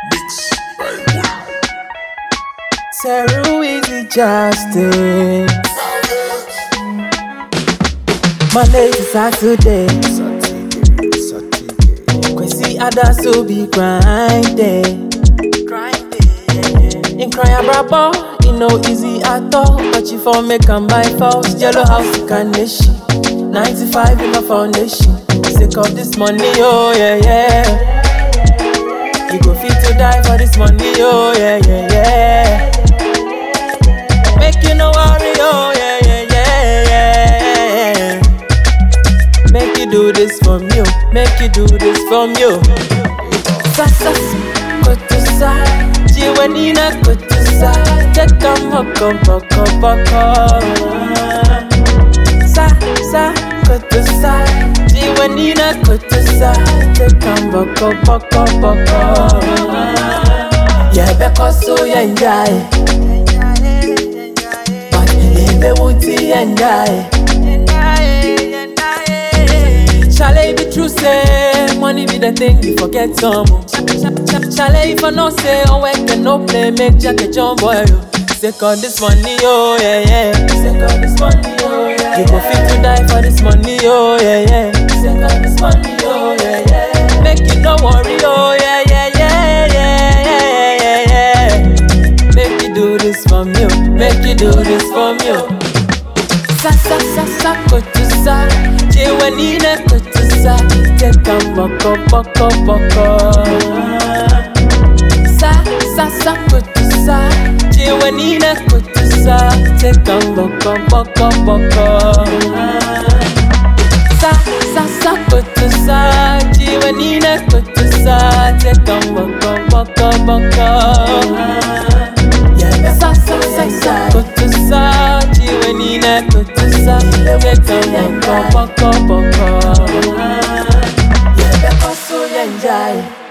Mix by Wood. Teru easy justice. Monday to Saturday. Saturday, Saturday. Kwesi Adaso be grinding. In crying brabo, it no easy at all. But you for make and buy false. Yellow house carnation. 95 in my foundation. Sick of this money, oh yeah, yeah. You go fit to die for this money, oh yeah, yeah, yeah. Make you no worry, oh yeah, yeah, yeah, yeah. Make you do this from you, make you do this from you. Sa sa kotusa, jiwanina kotusa, teka moko moko moko. Sa sa kotusa, jiwanina kotusa, teka moko moko moko. Yeah, because so yeah, yeah. But ebe wuti and die. Shall it be true say money be the thing you forget some? Shall it if I no say oh work and no play make Jack a jump boy? oh. Sick of this money oh yeah yeah. Sick of this money oh yeah. You go fit to die for this money oh yeah yeah. Sick of this money oh yeah yeah. Make you no worry oh yeah yeah yeah yeah yeah yeah yeah. Make you do this from you, make you do this from you. Sa sa sa sa kotusa, jiwanina kotusa, teka boko boko boko. Sa sa sa kotusa, jiwanina kotusa, teka boko boko boko. Sa sa sa kotusa, jiwanina kotusa, teka boko boko boko. Yeah, sa sa sa sa kotusa, jiwanina kotusa, teka boko boko boko. Yeah, because so yeah, yeah.